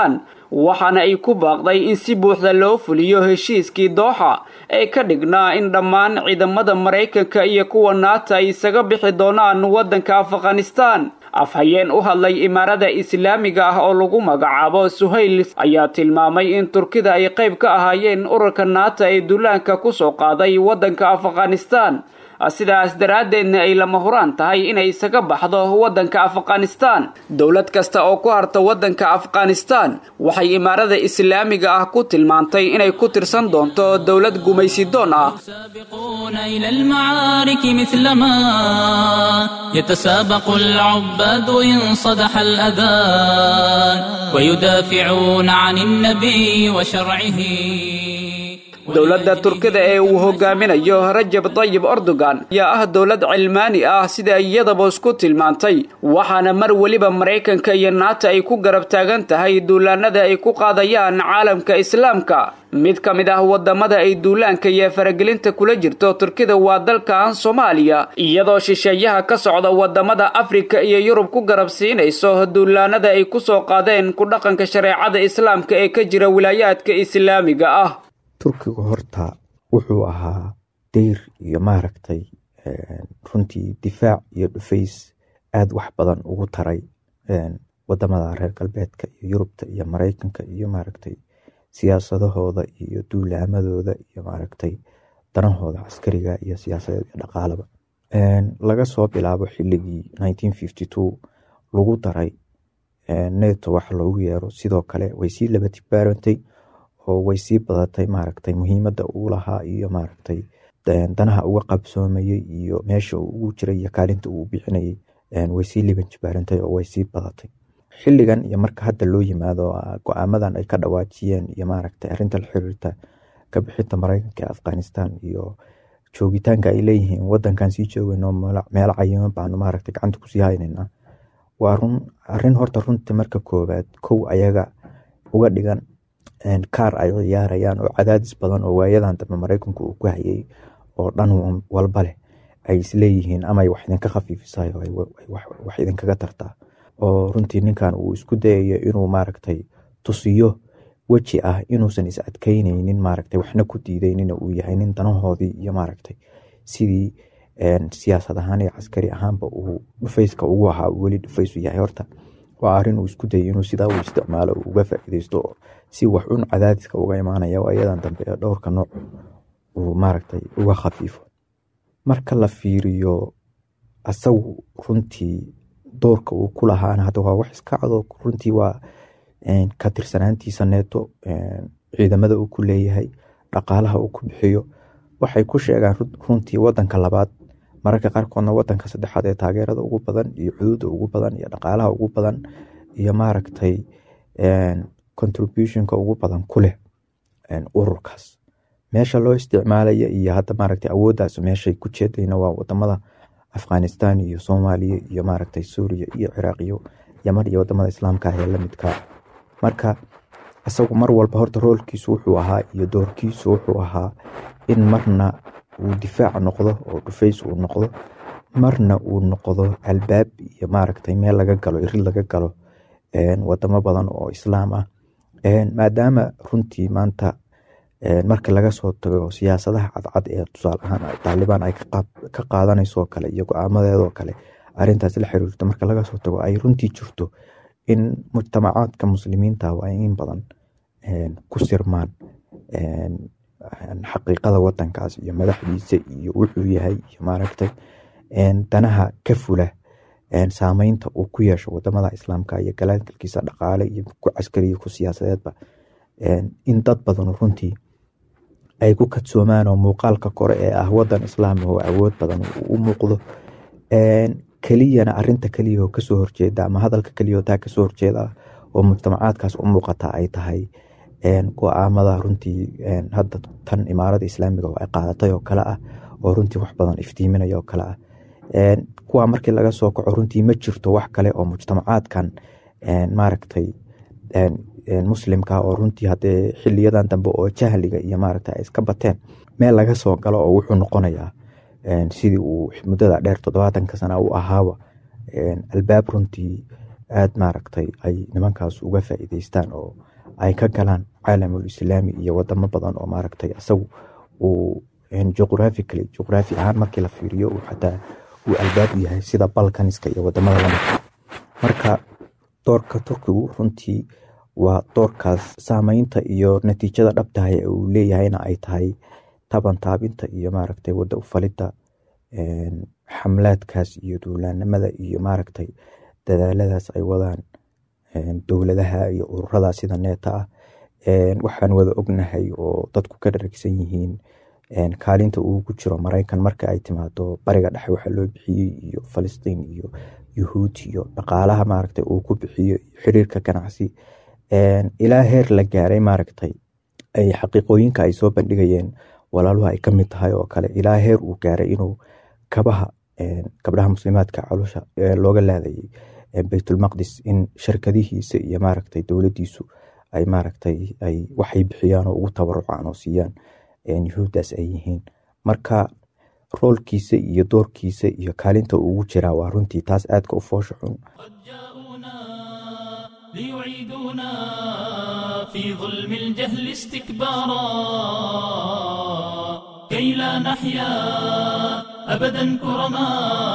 waxaana ay ku baaqday in si buuxda loo fuliyo heshiiskii dooxa ee ka dhignaa in dhammaan ciidamada maraykanka iyo kuwa naata ay isaga bixi doonaan waddanka afghanistan afhayeen u hadlay imaarada islaamiga ah oo lagu magacaabo suhayl ayaa tilmaamay in turkida ay qayb ka ahaayeen ururka naata ee duulaanka kusoo qaaday waddanka afghanistan sidaas daraaddeedna ay lama huraan tahay inay isaga baxdo waddanka afghanistan dowlad kasta oo ku harta waddanka afghanistan waxay imaarada islaamiga ah ku tilmaantay inay ku tirsan doonto dowlad gumaysidoon ah إلى المعارك مثلما يتسابق العباد إن صدح الأذان ويدافعون عن النبي وشرعه dowladda turkida ee uu hogaaminayo rajab dayib erdogan ayaa ah dowlad cilmaani ah sida iyadaba isku tilmaantay waxaana mar weliba maraykanka iyo naata ay ku garab taagan tahay duulaanada ay ku qaadayaan caalamka islaamka mid ka mid ah wadamada ay duulaanka iyo faragelinta kula jirto turkida waa dalkan soomaaliya iyadoo shisheeyaha ka socda wadamada afrika iyo yurub ku garab siinayso duulaanada ay kusoo qaadeen ku dhaqanka shareecada islaamka ee ka jira wilaayaadka islaamiga ah turkigu horta wuxuu ahaa deyr iyo maaragtay runtii difaac iyo dhufays aada wax badan ugu taray wadamada reer galbeedka iyo yurubta iyo maraykanka iyo maaragtay siyaasadahooda iyo duulaamadooda iyo maaragtay danahooda caskariga iyo siyaasadeed iyo dhaqaalaba laga soo bilaabo xiligii lagu daray neto wax loogu yeero sidoo kale way sii laba tibaarantay oo way sii badatay maaragtay muhiimada uu lahaa iyo maaragtay danaha uga qabsoomayey iyo meesha uu ugu jiray iyo kaalinta uu bixinayay way sii liban jibaarantay oo way sii badatay xiligan iyo marka hadda loo yimaado go-aamadan ay ka dhawaajiyeen iyo maaragtay arinta la xiriirta ka bixinta maraykanka ee afghanistan iyo joogitaanka ay leeyihiin wadankan sii joogayno meelo cayiman baanu maaragtay gacanta kusii haynayna waa run arin horta runta marka koowaad kow ayaga uga dhigan kaar ay ciyaarayaan oo cadaadis badan oo waayadan dambe maraykanku uu ku hayay oo dhan walba leh ay isleeyihiin amay wax idinka khafiifisayo wax idinkaga tartaa oo runtii ninkan uu isku dayayo inuu maaragtay tusiyo weji ah inuusan is adkeyneynin maaragtay waxna ku diideynin uu yahay nin danahoodii iyo maaragtay sidii siyaasad ahaan iyo caskari ahaanba uu dhufayska ugu ahaa weli dhufaysu yahay horta waa arin uu isku dayay inuu sidaa u isticmaalo uga faaideysto si wax un cadaadiska uga imaanaya ayadan dambe ee dhowrka nooc uu maaragtay uga khafiifo marka la fiiriyo asagu runtii doorka uu ku lahaana hadda waa wax iska cado runtii waa ka tirsanaantiisa neeto ciidamada uu ku leeyahay dhaqaalaha uu ku bixiyo waxay ku sheegaan runtii wadanka labaad mararka qaarkoodna wadanka saddexaad ee taageerada ugu badan iyo xuduuda ugu badan iyo dhaqaalaha ugu badan iyo maaragtay contributionka ugu badan ku leh ururkaas meesha loo isticmaalaya iyo hadda maaragtay awooddaas meeshay ku jeedayna waa wadamada afghanistan iyo soomaaliya iyo maaragtay suuriya iyo ciraaq iyo yaman iyo wadamada islaamka ah ee lamidka marka isagu mar walba horta roolkiisu wuxuu ahaa iyo doorkiisu wuxuu ahaa in marna uu difaac noqdo oo dhufays uu noqdo marna uu noqdo albaab iyo maaragtay meel laga galo irid laga galo wadamo badan oo islaam ah maadaama runtii maanta marka laga soo tago siyaasadaha cadcad ee tusaale ahaan taalibaan ay ka qaadanayso kale iyo go-aamadeedoo kale arintaas la xiriirto marka laga soo tago ay runtii jirto in mujtamacaadka muslimiinta waa in badan ku sirmaan xaqiiqada wadankaas iyo madaxdiisa iyo wuxuu yahay iyo maaragtay danaha ka fula saameynta uu ku yeesho wadamada islaamka iyo galaalkalkiisa dhaqaale iyo ku caskari iyo ku siyaasadeedba in dad badan runtii ay ku kadsoomaan oo muuqaalka kore ee ah wadan islaami oo awood badan u muuqdo keliyana arinta keliya oo kasoo horjeeda ama hadalka keliya oo taa kasoo horjeeda oo mujtamacaadkaas u muuqata ay tahay go-aamada runtii hadda tan imaarada islaamiga oo ay qaadatay oo kale ah oo runtii wax badan iftiiminaya oo kale ah kuwa markii laga soo kaco runtii ma jirto wax kale oo mujtamacaadkan maaragtay muslimka oo runtii hadee xiliyadan dambe oo jahliga iyo maaragta ay iska bateen meel laga soo galo oo wuxuu noqonayaa sidii uu muddada dheer toddobaatanka sana u ahaaba albaab runtii aad maaragtay ay nimankaas uga faa'iideystaan oo ay ka galaan caalamul islaami iyo wadamo badan oo maaragtay isagu uu juqrafically juqraafi ahaan markii la fiiriyo uu xataa uu albaab u yahay sida balkaniska iyo wadamada lamidka marka doorka turkigu runtii waa doorkaas saameynta iyo natiijada dhabtahay ee uu leeyahayna ay tahay taban taabinta iyo maaragtay wada ufalidda xamlaadkaas iyo duulaanimada iyo maaragtay dadaaladaas ay wadaan dowladaha iyo ururada sida neeta ah waxaan wada ognahay oo dadku ka dharagsan yihiin kaalinta uu ku jiro maraykan marka ay timaado bariga dhexe waxaa loo bixiyey iyo falastiin iyo yuhuud iyo dhaqaalaha maaragtay uu ku bixiyo xiriirka ganacsi ilaa heer la gaaray maaragtay ay xaqiiqooyinka ay soo bandhigayeen walaaluhu ay ka mid tahay oo kale ilaa heer uu gaaray inuu kabaha gabdhaha muslimaadka caloosha looga laadayay baytulmaqdis in shirkadihiisa iyo maaragtay dowladiisu ay maaragtay ay waxay bixiyaan oo ugu tabarucaan oo siiyaan yuhuuddaas ay yihiin marka roolkiisa iyo doorkiisa iyo kaalinta uu ugu jiraa waa runtii taas aadka u foosha xun ليعيدونا في ظلم الجهل استكبارا كي لا نحيا أبدا كرما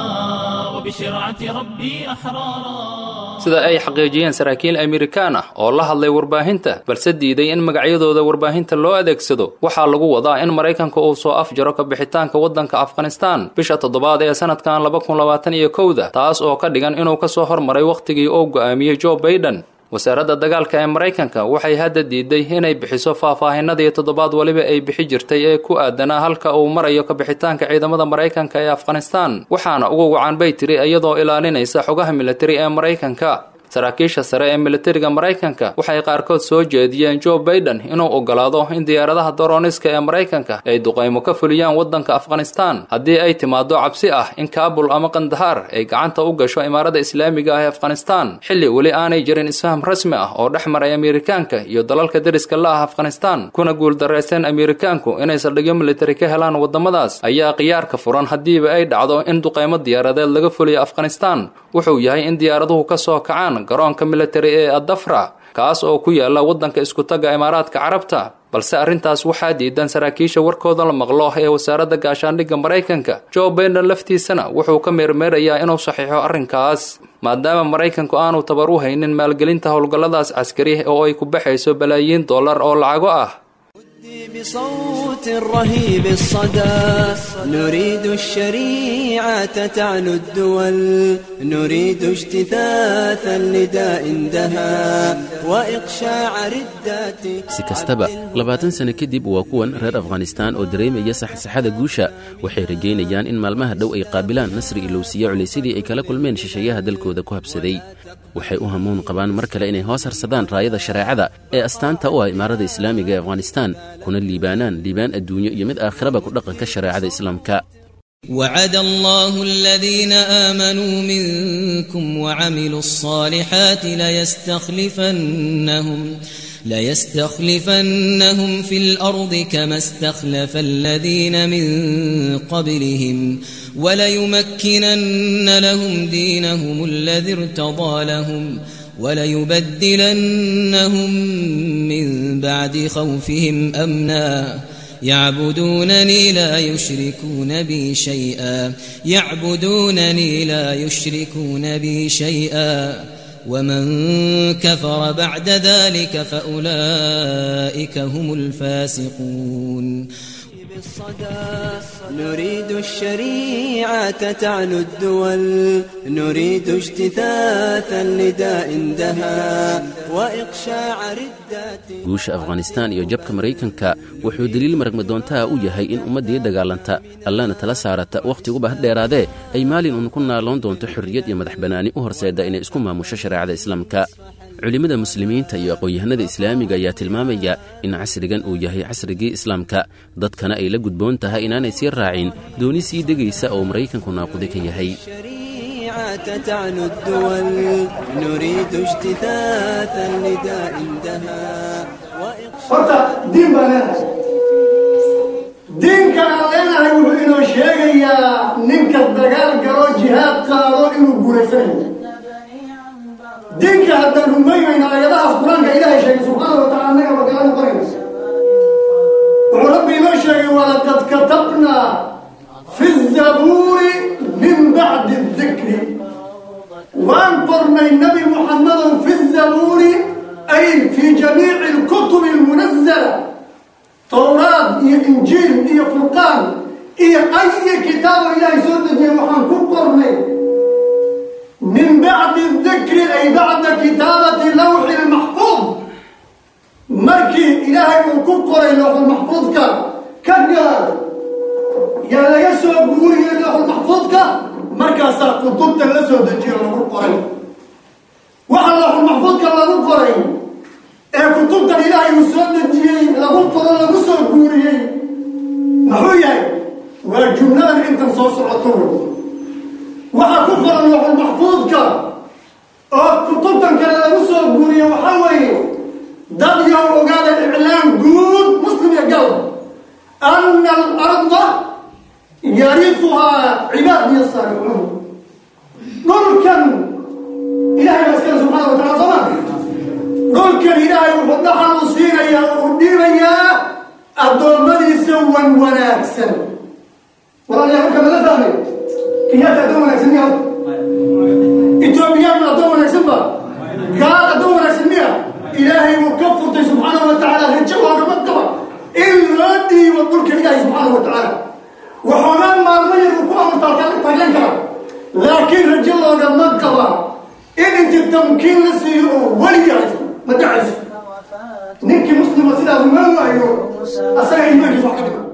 وبشرعة ربي أحرارا sida ay xaqiijiyeen saraakiil amerikaan ah oo la hadlay warbaahinta balse diiday in magacyadooda warbaahinta loo adeegsado waxaa lagu wadaa in maraykanka uu soo afjaro ka bixitaanka waddanka afghanistaan bisha toddobaad ee sanadkan laba kun labaatan iyo kowda taas oo ka dhigan inuu ka soo hormaray wakhtigii uu go'aamiyey joe baiden wasaaradda dagaalka ee maraykanka waxay hadda diiday inay bixiso faahfaahinadii toddobaad weliba ay bixi jirtay ee ku aadanaa halka uu marayo ka bixitaanka ciidamada maraykanka ee afghanistaan waxaana ugu wacan bay tiri iyadoo ilaalinaysa xogaha militari ee maraykanka saraakiisha sare ee militariga maraykanka waxay qaarkood soo jeediyeen joe baiden inuu ogolaado in diyaaradaha dorooniska ee maraykanka ay duqaymo ka fuliyaan waddanka afghanistaan haddii ay timaado cabsi ah in kaabul ama kandahaar ay gacanta u gasho imaarada islaamiga ah ee afghanistaan xilli weli aanay jirin isfaham rasmi ah oo dhex maray amerikaanka iyo dalalka deriska la ah afghanistaan kuna guuldarraysteen amerikaanku inay saldhigyo militari ka helaan waddamadaas ayaa khiyaarka furan haddiiba ay dhacdo in duqaymo diyaaradeed laga fuliyo afghanistaan wuxuu yahay in diyaaraduhu ka soo kacaan garoonka militari ee adafra kaas oo ku yaala waddanka iskutaga imaaraadka carabta balse arrintaas waxaa diidan saraakiisha warkooda la maqlo ee wasaaradda gaashaandhigga maraykanka joe baiden laftiisana wuxuu ka meermeerayaa inuu saxiixo arrinkaas maadaama maraykanku aanu tabar u haynin maalgelinta howlgalladaas caskari oo ay ku baxayso balaayiin dollar oo lacago ah بصوت رهيب الصدى نريد الشريعة تعلو الدول نريد اجتثاث النداء اندهى وإقشاع ردات si kastaba labaatan sano kadib waa kuwan reer afghanistaan oo dareemaya saxsaxada guusha waxay rajaynayaan in maalmaha dhow ay qaabilaan nasri ilowsiya culaysyadii ay kala kulmeen shisheeyaha dalkooda ku habsaday waxay u hamuun qabaan mar kale inay hoos harsadaan raayada shareecada ee astaanta u ah imaarada islaamiga ee afghanistaan kuna liibaanaan liibaan adduunyo iyo mid aakhiraba ku dhaqanka shareecada islaamka وعد الله الذين آمنوا منكم وعملوا الصالحات ليستخلفنهم ليستخلفنهم في الأرض كما استخلف الذين من قبلهم وليمكنن لهم دينهم الذي ارتضى لهم وليبدلنهم من بعد خوفهم أمنا يعبدونني لا يشركون بي شيئا يعبدونني لا يشركون بي شيئا ومن كفر بعد ذلك فأولئك هم الفاسقون نريد الشريعة تعلو الدول نريد اجتثاث النداء اندهى وإقشاع ردات guusha afghanistaan iyo jabka maraykanka wuxuu deliil maragmadoontaha u yahay in ummaddii dagaalanta allana tala saarata wakhhtiguba ha dheeraadee ay maalin uun ku naaloon doonto xorriyad iyo madax bannaani u horseedda inay isku maamusho shareecada islaamka culimmada muslimiinta iyo aqoon-yahanada islaamiga ayaa tilmaamaya in casrigan uu yahay casrigii islaamka dadkana ay la gudboon tahay inaanay sii raacin dooni sii degaysa oo maraykanku naaqudi ka yahay تعلو الدول نريد اجتثاث النداء اندهى horta diin baan leenahay diinka aan leenahay wuxuu inoo sheegayaa ninka dagaal galo jihaad qaado inuu guulaysanayo diinka haddaan rumaynayno aayadahaas qur-aanka ilaahay sheegay subxaana wa tacaala sheegay walaqad katabnaa fi zabuuri min bacdi dikri waan qornay nabi muxamadow fi zabuuri ay fi jamiici alkutubi almunazala towraad iyo injiil iyo furqaan iyo ayi kitaabo ilaahay soo dejiyay waxaan ku qornay min bacdi dikri ay bacda kitaabati lawxi lmaxfuud markii ilaahay uu ku qoray lawxulmaxfuudka ka gaar yaa laga soo guuriyey lawxulmaxfuudka markaasaa kutubta la soo dejiyo lagu qoray waxa lawxulmaxfuudka lagu qoray ee kutubtan ilaahay uu soo dejiyey lagu qoro lagu soo guuriyey muxuu yahay waa jumladan intan soo socoto waxaa ku qoran lawxul maxfuudka oo kutubtan kale lagu soo guuriye waxaa weeye dad yow ogaada iclaan guud muslim iyo gal ana alarda yarifuhaa cibaad iyo saalicuun dhulkan ilahay baa iskale subxaana wa tacala sooma dhulkan ilaahay wuxuu dhaxal u siinayaa oo u dhiibayaa addoommadiisa wan wanaagsan walaalayaa marka mala fahmay kenyaata addoon wanaagsan miya etoobiyaan ma addoon wanaagsan ba gaal addoon wanaagsan miya ilaahay wuu ka furtay subxaanahu wa tacaala rajo loogama qaba in loo dhiibo dhulka ilaahay subxaanahu wa tacaala waxoogaa maalmo yar uu ku amurtaalan kara laakiin rajo loogama qaba in inti tamkiin la siiyo oo weliga haysto ma dhacayso ninkii muslima sidaa uma waayo asaga iimaankiisa wax ka dhigo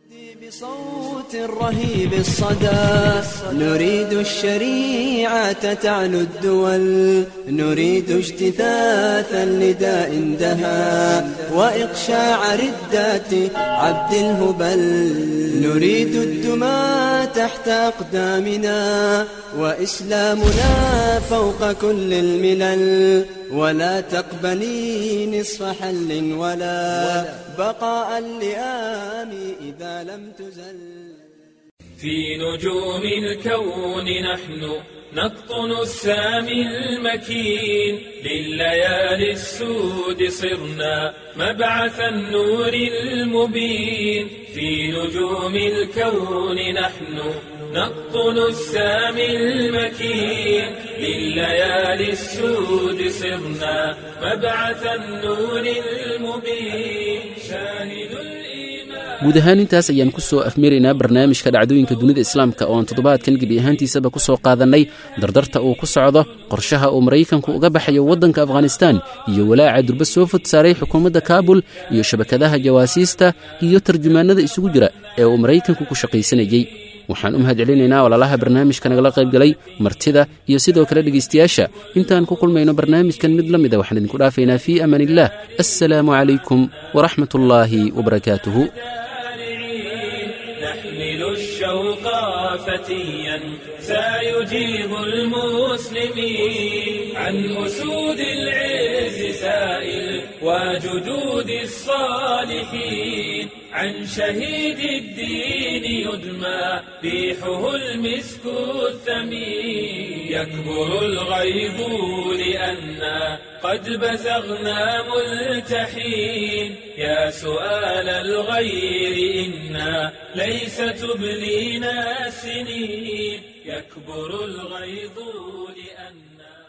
بصوت رهيب الصدى نريد الشريعة تعلو الدول نريد اجتثاث النداء دها وإقشاع ردات عبد الهبل نريد الدماء تحت أقدامنا وإسلامنا فوق كل الملل ولا تقبلي نصف حل ولا بقاء اللئام إذا لم تزل في نجوم الكون نحن نقطن السامي المكين لليالي السود صرنا مبعث النور المبين في نجوم الكون نحن نقطن السامي المكين لليالي السود صرنا مبعث النور المبين شاهد guud ahaan intaas ayaan ku soo afmaraynaa barnaamijka dhacdooyinka dunida islaamka oo aan toddobaadkan gebi ahaantiisaba ku soo qaadannay dardarta uu ku socdo qorshaha uu maraykanku uga baxayo waddanka afghanistaan iyo walaaca durba soo fod saaray xukuumadda kaabul iyo shabakadaha jawaasiista iyo tarjumaannada isugu jira ee uu maraykanku ku shaqaysanayey waxaan u mahad celinaynaa walaalaha barnaamijka nagala qaybgalay martida iyo sidoo kale dhegaystayaasha intaan ku kulmayno barnaamijkan mid la mida waxaan idinku dhaafaynaa fii amaan illah assalaamu calaykum waraxmat ullaahi wabarakaatuhu نحمل الشوق فتيا سيجيب المسلمين عن أسود العز سائل وجدود الصالحين عن شهيد الدين يدمى ريحه المسك الثمين يكبر الغيظ لأنا قد بزغنا ملتحين يا سؤال الغير إنا ليس تبلينا السنين يكبر الغيظ لأنا